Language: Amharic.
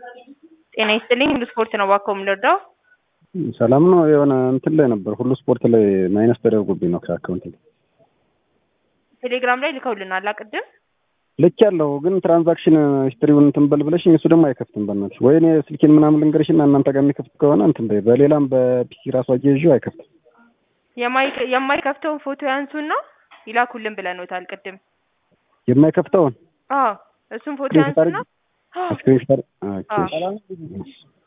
ጤና ይስጥልኝ ሁሉ ስፖርት ነው እባክዎ የምንረዳው? ሰላም ነው። የሆነ እንትን ላይ ነበር ሁሉ ስፖርት ላይ ማይነስ ተደርጎብኝ ነው ከአካውንት ላይ ቴሌግራም ላይ ልከውልናል ቅድም ልክ ያለው ግን ትራንዛክሽን ሂስትሪውን እንትን በል ብለሽኝ እሱ ደግሞ አይከፍትም። በእናትሽ ወይ እኔ ስልኬን ምናምን ልንገርሽና እናንተ ጋር የሚከፍት ከሆነ እንትን በይ። በሌላም በፒሲ ራሱ አያይዤው አይከፍትም። የማይ- የማይከፍተውን ፎቶ ያንሱና ይላኩልን ብለንዎታል ቅድም። የማይከፍተውን አዎ እሱን ፎቶ ስክሪንሾት ያንሱና ስክሪንሾት አዎ።